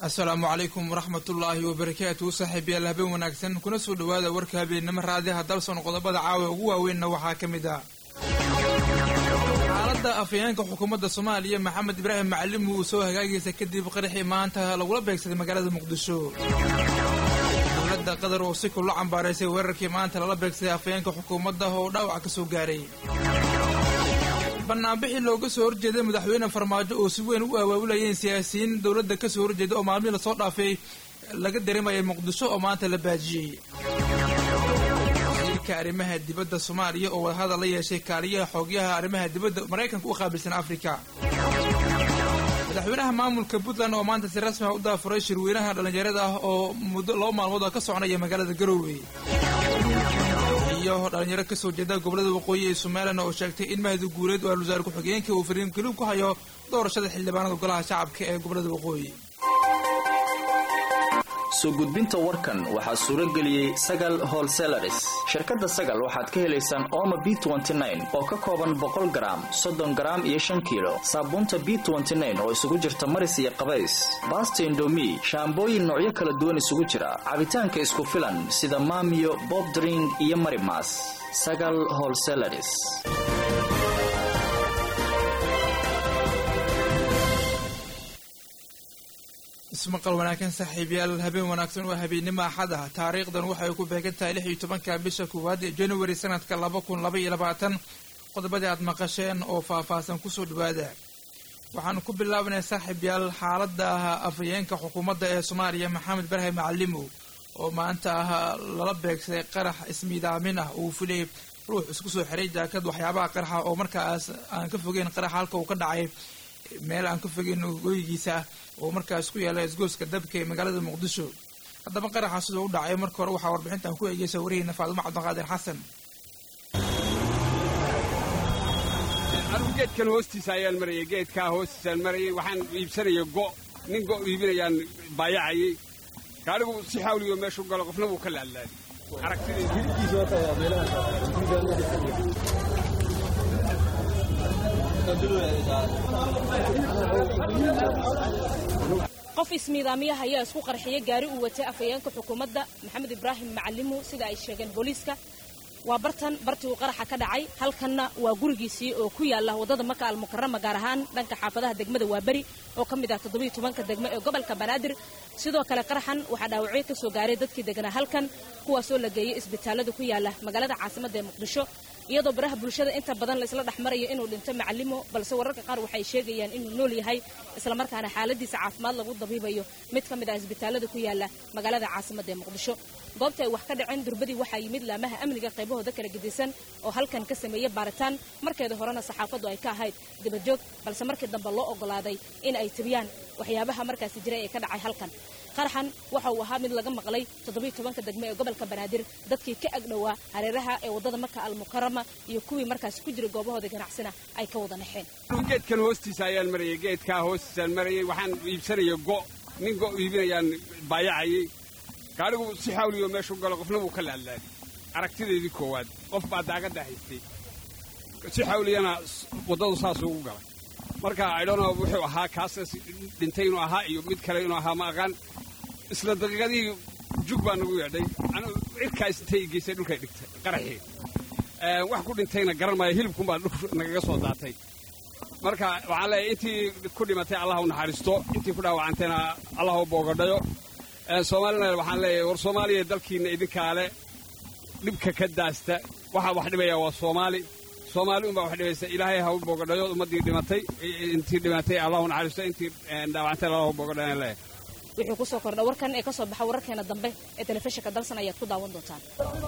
asalaamu calaykum waraxmatullaahi wabarakaatu saaxiibayaal habeen wanaagsan kuna soo dhowaada warka habeennimo raadiha dalson qodobada caawa ugu waaweynna waxaa ka mid ah xaaladda afhayeenka xukuumadda soomaaliya maxamed ibraahim macallim uu soo hagaagaysa kadib qaraxii maanta lagula beegsaday magaalada muqdisho dowladda qatar oo si kula cambaaraysay weerarkii maanta lala beegsaday afhayeenka xukuumadda oo dhaawac ka soo gaaray banaanbixii looga soo horjeeday madaxweyne farmaajo oo si weyn u awaawilayeen siyaasiyiin dowladda ka soo horjeeda oo maalmihii lasoo dhaafay laga dareemayay muqdisho oo maanta la baajiyey wasiirka arrimaha dibadda soomaaliya oo wadahadal la yeeshay kaaliyaha xoogyaha arrimaha dibadda maraykanka u qaabilsan afrika madaxweynaha maamulka puntland oo maanta si rasmi ah u daafuray shirweynaha dhallinyarada ah oo muddo laba maalmood oo ka soconaya magaalada garowe iyo dhalinyaro kasoo jeeda gobolada waqooyi ee somalilan oo sheegtay in mahdi guuleed oo al-wasaare ku-xigeenka uu fariin geliib ku hayo doorashada xildhibaanada golaha shacabka ee gobolada waqooyi soo gudbinta warkan waxaa suuro geliyey sagal holselaris shirkadda sagal waxaad ka helaysaan ooma b oo ka kooban boqol garaam soddon garaam iyo shan kiilo saabuunta b oo isugu jirta maris iyo qabays baasta indomi shaambooyin noocyo kala duwan isugu jira cabitaanka isku filan sida maamiyo bobdring iyo marimas sagal holselaris ismaqal wanaagsan saaxiibayaal habeen wanaagsan waa habeennimo axad ah taariikhdan waxay ku beegan tahay lix iyo tobanka bisha koowaad ee january sanadka laba kun laba iyo labaatan qodobadii aad maqasheen oo faah-faahsan kusoo dhawaada waxaanu ku bilaabanay saaxiibayaal xaaladda afhayeenka xukuumadda ee soomaaliya maxamed ibraahim macalimo oo maanta ah lala beegsaday qarax ismiidaamin ah uu filay ruux isku soo xiray jaakad waxyaabaha qaraxa oo markaas aan ka fogeyn qarax halka uu ka dhacay meel aan ka fogeyn gooyigiisa oo markaas ku yaala isgooska dabka ee magaalada muqdisho haddaba qaraxa sidoo u dhacay marka hore waxaa warbixintan ku eegeysa wariyeyna faadumo cabdiqaadir xasan anugu geedkan hoostiisa ayaan marayay geedkaa hoostiisaan marayay waxaan iibsanaya go' nin go' iibinayaan baayacayay gaadhigu si xawliyo meeshu galo qofna wuu ka laadlaaday qof ismiidaamiyaha ayaa isku qarxiyay gaari uu watay afhayeenka xukuumadda maxamed ibraahim macalimu sida ay sheegeen booliiska waa bartan bartii uu qaraxa ka dhacay halkanna waa gurigiisii oo ku yaala waddada maka almukarama gaar ahaan dhanka xaafadaha degmada waaberi oo ka mid ah toddobiyo tobanka degmo ee gobolka banaadir sidoo kale qaraxan waxaa dhaawacyo ka soo gaaray dadkii deganaa halkan kuwaasoo la geeyey isbitaallada ku yaala magaalada caasimadda ee muqdisho iyadoo baraha bulshada inta badan laysla dhex marayo inuu dhinto macalimo balse wararka qaar waxay sheegayaan inuu nool yahay islamarkaana xaaladiisa caafimaad lagu dabiibayo mid ka mid ah isbitaallada ku yaala magaalada caasimadda ee muqdisho goobta ay wax ka dhaceen durbadii waxaa yimid laamaha amniga qaybahooda kala gedisan oo halkan ka sameeyey baaritaan markeeda horena saxaafaddu ay ka ahayd dabajoog balse markii dambe loo oggolaaday in ay tabiyaan waxyaabaha markaasi jiray ee ka dhacay halkan qaraxan waxa uu ahaa mid laga maqlay toddobiyo tobanka degmo ee gobolka banaadir dadkii ka agdhowaa hareeraha ee waddada maka almukarama iyo kuwii markaasi ku jira goobahooda ganacsina ay ka wada naxeen anugu geedkan hoostiisa ayaan marayay geedkaa hoostiisaan marayay waxaan iibsanaya go' nin go' iibinayaan baayacayay gaadhigu si xawliyo meeshu galo qofna wuu ka laadlaaday aragtideedii koowaad qof baa daaqadda haystay si xawliyana waddadu saas ugu galay marka aydhona wuxuu ahaa kaasas dhintay inuu ahaa iyo mid kale inuu ahaa ma aqaan isla daqiiqadihii jug baa nagu yeedhay cirkaas intay geysay dhulkay dhigtay qaraxii wax ku dhintayna garan maayo hilibkunbaa dhul nagaga soo daatay marka waxaan leeyahay intii ku dhimatay allah u naxariisto intii ku dhaawacantayna allah u boogadhayo soomaalina waxaan leeyahay war soomaaliya dalkiinna idinkaale dhibka ka daasta waxaa wax dhibaya waa soomaali soomaali unbaa wax dhibaysa ilaahay ha u boogadhayo ummaddii dhimatay intii dhimatay allah u naxariisto intii dhaawacantay allah u boogadhayan leeyahay wuxuu ku soo kordha warkan ee ka soo baxa wararkeena dambe ee telefishinka dalsan ayaad ku daawan doontaan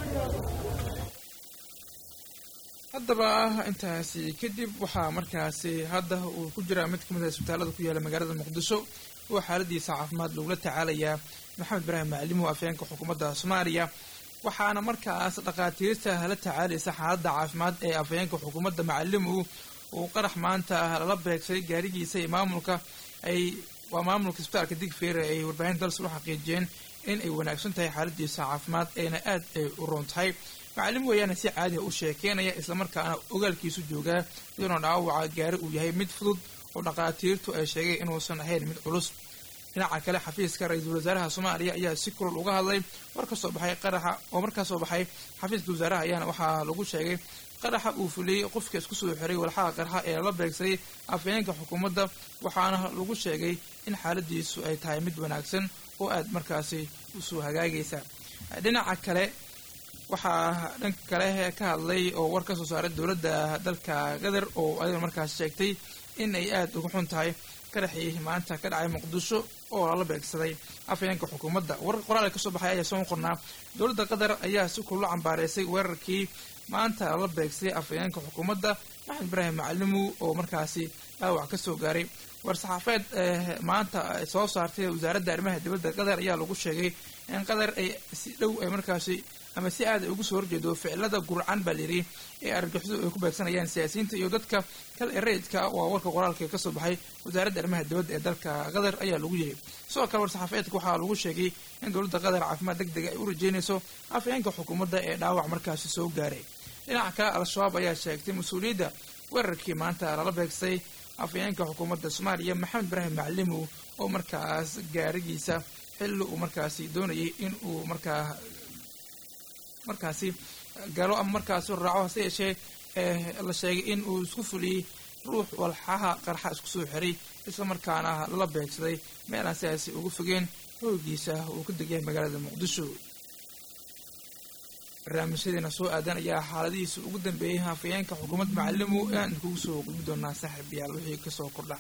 haddaba intaasi kadib waxaa markaasi hadda uu ku jiraa mid ka mid a isbitaallada ku yaala magaalada muqdisho oo xaaladiisa caafimaad lagula tacaalayaa maxamed ibraahim macalimo afhayeenka xukuumadda soomaaliya waxaana markaas dhakhaatiirta la tacaalaysa xaaladda caafimaad ee afhayeenka xukuumadda macalimu uu qarax maanta lala beegsaday gaarigiisa iyo maamulka ay waa maamulka isbitaalka digfeere ay warbaahinta dalsa u xaqiijiyeen in ay wanaagsan tahay xaaladiisa caafimaad ayna aad ay u roon tahay macallim weeyaana si caadiha u sheekeynaya islamarkaana ogaalkiisu joogaa iyadoona dhaawaca gaari uu yahay mid fudud oo dhakhaatiirtu ay sheegeen inuusan ahayn mid culus dhinaca kale xafiiska ra-iisul wasaaraha soomaaliya ayaa si kulul uga hadlay war ka soo baxay qaraxa oo markaa soo baxay xafiiska wasaaraha ayaana waxaa lagu sheegay qaraxa uu fuliyey qofka isku soo xiray walxaha qarxa ee la beegsaday afhayeenka xukuumadda waxaana lagu sheegay in xaaladiisu ay tahay mid wanaagsan oo aad markaasi usoo hagaagaysa dhinaca kale waxaa dhanka kale ka hadlay oo war ka soo saaray dowladda dalka qatar oo ayadoo markaas sheegtay in ay aada uga xun tahay qaraxii maanta ka dhacay muqdisho oo lala beegsaday afhayeenka xukuumadda warar qoraal ka soo baxay ayaa soo qornaa dowladda qatar ayaa si kulula cambaareysay weerarkii maanta lala beegsaday afhayeenka xukuumadda maxamed ibraahim macalimu oo markaasi dhaawac ka soo gaaray war-saxaafeed maanta soo saartay wasaaradda arrimaha dibadda qatar ayaa lagu sheegay in qatar ay si dhow ay markaasi ama si aad ay ugu soo horjeedo ficilada gurcan baa layidhi ee argagixisadu ay ku beegsanayaan siyaasiyiinta iyo dadka kale ee rayidka waa warka qoraalka ka soo baxay wasaaradda arrimaha dibadda ee dalka qatar ayaa lagu yiri sidoo kale war-saxaafeedka waxaa lagu sheegay in dowladda qatar caafimaad deg dega ay u rajeynayso afhayeenka xukuumadda ee dhaawac markaasi soo gaaray dhinaca kale al-shabaab ayaa sheegtay mas-uuliyadda weerarkii maanta lala beegsay afhayeenka xukuumadda soomaaliya maxamed ibraahim macalimu oo markaas gaarigiisa xilli uu markaasi doonayay in uu markaa markaasi galo ama markaasi raaco hase yeeshee la sheegay in uu isku fuliyey ruux walxaha qarxa isku soo xiray isla markaana lala beegsaday meel aan sidaasi ugu fogeen hoogiisa uu ka degyahay magaalada muqdisho barnaamijyadeena soo aadan ayaa xaaladihiisa ugu dambeeyey hafayeenka xukuumadda macalimu aan kugu soo gudbi doonaa saaxiib yaal wixii kasoo kordha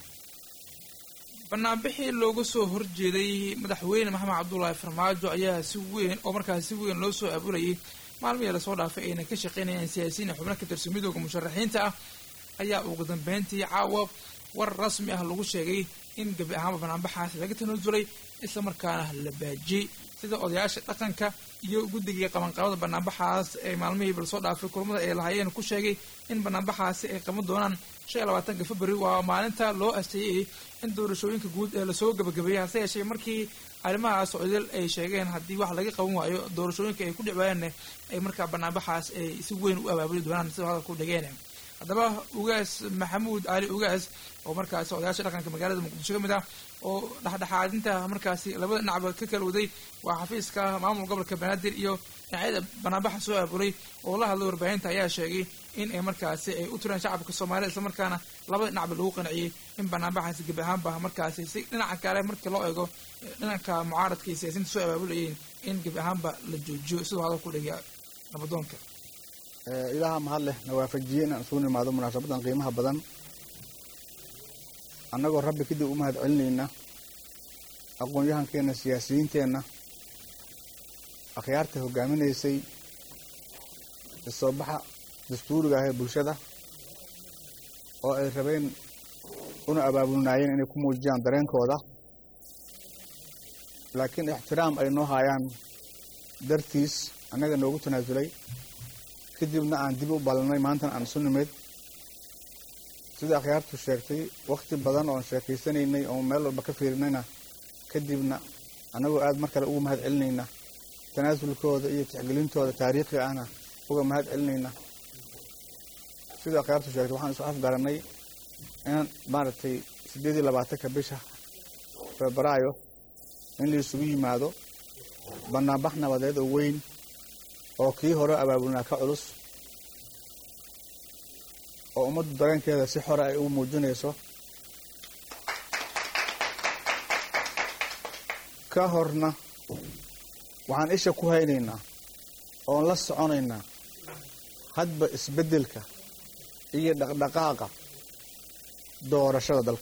banaanbixii looga soo horjeeday madaxweyne maxamed cabdulaahi farmaajo ayaa si weyn oo markaas si weyn loo soo abulayay maalmihii lasoo dhaafay ayna ka shaqeynayaan siyaasiyiin xubno ka tirsan midooda musharaxiinta ah ayaa ugu dambeyntii caawa war rasmi ah lagu sheegay in gebi ahaanba banaanbaxaas laga tanaasulay isla markaana la baajiyey sida odayaasha dhaqanka iyo guddigii qabanqabada banaanbaxaas ee maalmihiiba lasoo dhaafay kulmada ay lahaayeen ku sheegay in banaanbaxaasi ay qaban doonaan shan iyo labaatanka february waa maalinta loo asteeyey in doorashooyinka guud ee lasoo gabagabeeyey hase yeeshee markii arrimahaas odil ay sheegeen haddii wax laga qaban waayo doorashooyinka ay ku dhicwayaanne ay markaa banaanbaxaas ay si weyn u abaabuli doonaan sida hadalka u dhigeen haddaba ugaas maxamuud cali ugaas oo markaasi odayaasha dhaqanka magaalada muqdisho ka mid ah oo dhexdhexaadinta markaasi labada dhinacba ka kala waday waa xafiiska maamul gobolka banaadir iyo dhinacyada banaanbaxa soo aabulay oo la hadlay warbaahinta ayaa sheegay in ay markaasi ay u tiraan shacabka soomaalida isla markaana labada dhinacba lagu qanciyey in banaanbaxaasi gebi ahaanba markaasi si dhinaca kale markii loo eego dhinanka mucaaradka iyo siyaasiyiinta soo abaabulayeen in gebi ahaanba la joojiyo siduu hadal ku dhigay nabadoonka ilaaha mahad leh na waafajiyey inaan isugu nimaado munaasabadan qiimaha badan annagoo rabbi kadib u mahad celinayna aqoon-yahankeenna siyaasiyiinteenna akhyaarta hogaaminaysay isoobaxa dastuuriga ah ee bulshada oo ay rabeen una abaabulnaayeen inay ku muujiyaan dareenkooda laakiin ixtiraam ay noo haayaan dartiis annaga noogu tanaasulay kadibna aan dib u ballanay maantana aan isu nimid sida akhyaartu sheegtay wakhti badan oon sheekaysanaynay oon meel walba ka fiirinayna kadibna annagoo aada mar kale uga mahad celinayna tanaasulkooda iyo tixgelintooda taariikhiga ahna uga mahad celinayna sida akhyaartu sheegtay waxaan isu afgaranay in maaragtay siddeed iyo labaatanka bisha febraayo in la isugu yimaado banaanbax nabadeed oo weyn oo kii hore abaabulnaa ka culus oo ummaddu dareenkeeda si xore ay ugu muujinayso ka horna waxaan isha ku haynaynaa oon la soconaynaa hadba isbeddelka iyo dhaqdhaqaaqa doorashada dalka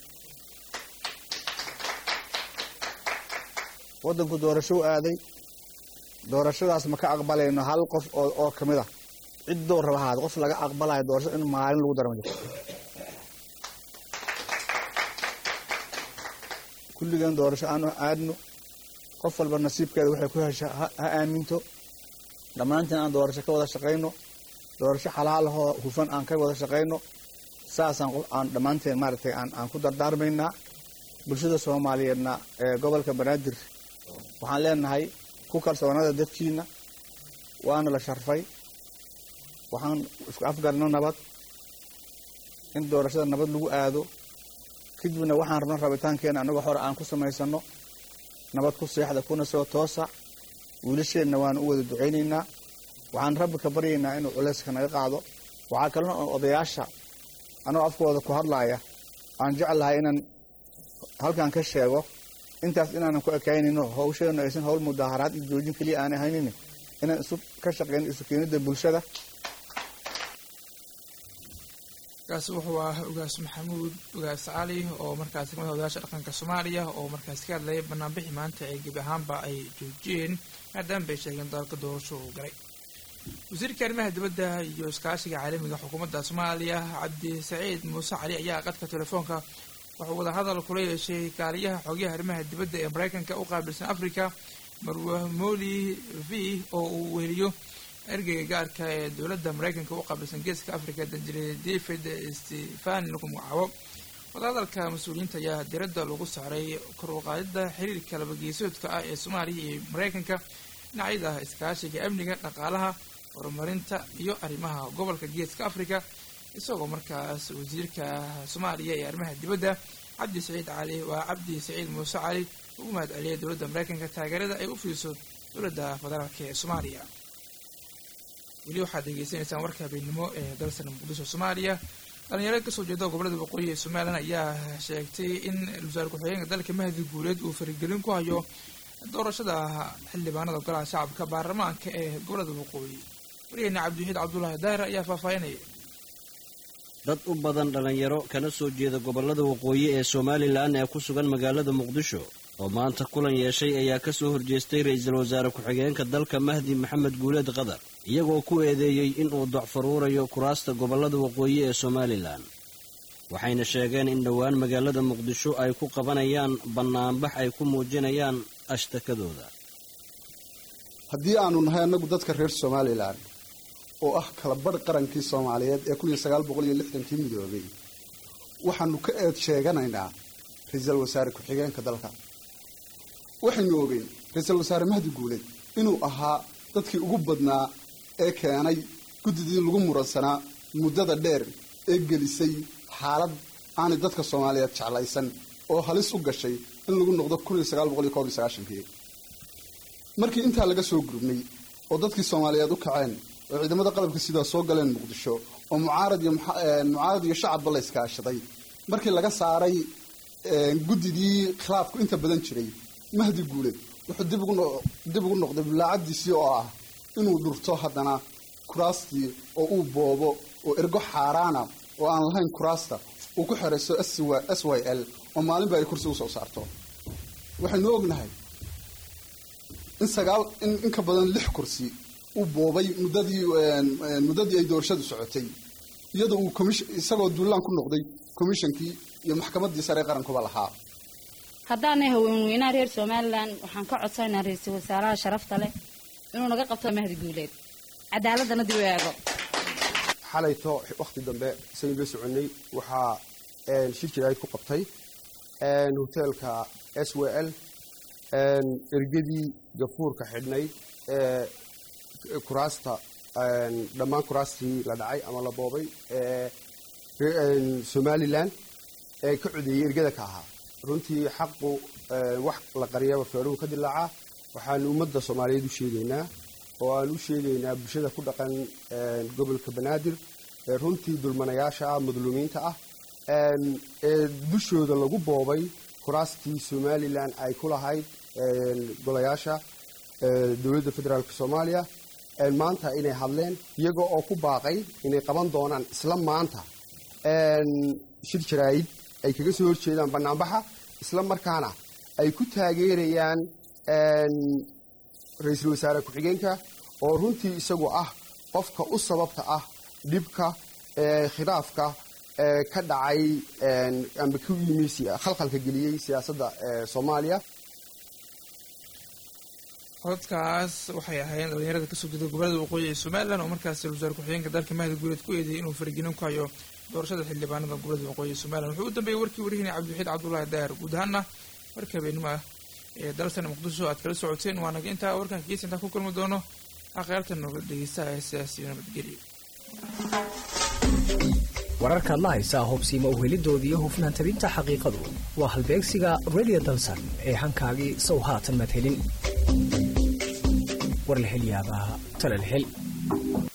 waddanku doorasho u aaday doorashadaas ma ka aqbalayno hal qof oo oo ka mid ah ciddoo raba ahaada qof laga aqbalayo doorashada in maalin lagu dara ma jirto kulligeen doorasho aanu aadno qof walba nasiibkeeda waxay ku hesha ha aaminto dhammaantiin aan doorasho ka wada shaqayno doorasho xalaalahoo hufan aan ka wada shaqayno saasaan aan dhammaanteen maaragtay aan aan ku dardaarmaynaa bulshada soomaaliyeedna ee gobolka banaadir waxaan leenahay ku kalsoonada dadkiina waana la sharfay waxaan isku afgarno nabad in doorashada nabad lagu aado kadibna waxaan rabna rabitaankeena annagoo hore aan ku samaysano nabad ku seexda kuna soo toosa wiilasheenna waan u wada ducaynaynaa waxaan rabbi ka baryaynaa inuu culayska naga qaado waxaa kalena oo odayaasha anagoo afkooda ku hadlaaya aan jeclahay inaan halkan ka sheego intaas inaanan ku ekaynayno hawsheenu aysan hawl mudaaharaad iyo joojin keliya aanay haynin inaan isu ka shaqeyno isu keenida bulshada kaasi wuxuu ah ugaas maxamuud ugaas cali oo markaasi kamid odayaasha dhaqanka soomaaliya oo markaasi ka hadlayay banaanbixi maanta ee gebi ahaanba ay joojiyeen maadaama bay sheegeen dalka doorasho uu galay wasiirka arrimaha dibadda iyo iskaashiga caalamiga xukuumadda soomaaliya cabdi saciid muuse cali ayaa qadka telefoonka wuxuu wadahadal kula yeeshay kaaliyaha xogyaha arrimaha dibadda ee maraykanka u qaabilsan africa marwamoli v oo uu weheliyo ergeyga gaarka ee dowladda maraykanka u qaabilsan geeska africa danjire david stefan lagu magacaabo wadahadalka mas-uuliyiinta ayaa diradda lagu saaray kor u qaadida xiriirka labageesoodka ah ee soomaaliya iyo maraykanka dhinacyada iskaashiga amniga dhaqaalaha horumarinta iyo arrimaha gobolka geeska africa isagoo markaas wasiirka soomaaliya ee arrimaha dibadda cabdi saciid cali waa cabdi saciid muuse cali ugu mahad celiyay dowladda maraykanka taageerada ay u fiiso dowladda federaalk ee soomaaliya weli waxaad degeysanaysaan warka habeennimo ee dalsan muqdisho soomaaliya dhalinyaro kasoo jeeda gobolada waqooyi ee somalilan ayaa sheegtay in wasaar ku-xigeenka dalka mahdi guuleed uu farigelin ku hayo doorashada xildhibaanada golaha shacabka baarlamaanka ee gobolada waqooyi waryaheena cabdiwaxiid cabdulaahi daahir ayaa faahfaahinaya dad u badan dhallinyaro kana soo jeeda gobollada waqooyi ee somalilan ee ku sugan magaalada muqdisho oo maanta kulan yeeshay ayaa ka soo horjeestay ra-iisul wasaare ku-xigeenka dalka mahdi maxamed guuleed qadar iyagoo ku eedeeyey inuu docfaruurayo kuraasta gobollada waqooyi ee somalilan waxayna sheegeen in dhowaan magaalada muqdisho ay ku qabanayaan bannaanbax ay ku muujinayaan ashtakadooda haddii aanu nahay annagu dadka reer somalilan oo ah kala badh qarankii soomaaliyeed ee kun iyo sagaal boqol iyo lixdankii midoobay waxaanu ka eed sheeganaynaa ra-iisul wasaare ku-xigeenka dalka waxaynu ogeyn ra-iisul wasaare mahdi guuleed inuu ahaa dadkii ugu badnaa ee keenay guddidii lagu muransanaa muddada dheer ee gelisay xaalad aanay dadka soomaaliyeed jeclaysan oo halis u gashay in lagu noqdo kun iyo sagaal boqol iyo koob iyo sagaashankii markii intaa laga soo gurubnay oo dadkii soomaaliyeed u kaceen oo ciidamada qalabka sidaa soo galeen muqdisho oo mucaarad iyo mucaarad iyo shacabba la iskaashaday markii laga saaray guddidii khilaafku inta badan jiray mahdi guuleed wuxuu dib ugu dib ugu noqday bilaacadiisii oo ah inuu dhurto haddana kuraastii oo uu boobo oo ergo xaaraana oo aan lahayn kuraasta uu ku xerayso s y l oo maalinba ay kursi usoo saarto waxaynu ognahay in sagaal in ka badan lix kursi uu boobay muddadii muddadii ay doorashadu socotay iyadoo uu commission isagoo duulaan ku noqday commishonkii iyo maxkamaddii sare ee qarankuba lahaa haddaanay haweenweynaha reer somalilan waxaan ka codsanaa ra-iisul wasaaraha sharafta leh inuu naga qabto mahdi guuleed cadaaladana dib u eego xalayto wakhti dambe isagii la soconay waxaa shir jiraayid ku qabtay hoteelka s w l ergadii gafuurka xidhnayd ee kuraasta dhammaan kuraastii la dhacay ama la boobay ee somalilan ee ka codeeyey ergada ka ahaa runtii xaqu wax la qariyaba feeruhu ka dilaacaa waxaanu ummadda soomaaliyeed u sheegaynaa oo aan u sheegaynaa bulshada ku dhaqan gobolka banaadir ee runtii dulmanayaasha ah madluumiinta ah ee dushooda lagu boobay kuraastii somalilan ay ku lahayd golayaasha dowladda federaalk soomaaliya maanta inay hadleen iyaga oo ku baaqay inay qaban doonaan isla maanta shir jaraayid ay kaga soo horjeedaan banaanbaxa isla markaana ay ku taageerayaan ra-iisul wasaare ku-xigeenka oo runtii isagu ah qofka u sababta ah dhibka khilaafka ka dhacay amba ku yimi khalkhalka geliyey siyaasadda soomaaliya codadkaas waxay ahaayeen dhalinyarada kasoo jeeda gobolada waqooyi ee somalilan oo markaas ra-isul wasaare ku-xigeenka dalka mahdi guuleed ku eedeeyay inuu faragelin ku hayo doorashada xildhibaanada gobolada waqooyi ee somalilan wuxuu u dambeeyey warkii warihina cabdiwaxiid cabdullaahi daahir guud ahaana warka habeenimo ah ee dalsan muqdisho aad kala socoteen waa naga intaa warkan gees intaan ku kulmi doono akhyaarta nooga dhegeystaha ee sidaasi nabadgelyo wararkaad la haysaa hubsiima uhelidooda iyo hufnaan tabinta xaqiiqadu waa halbeegsiga radio dalsan ee hankaagii sow haatan madhelin war la hel yaabaa talal hel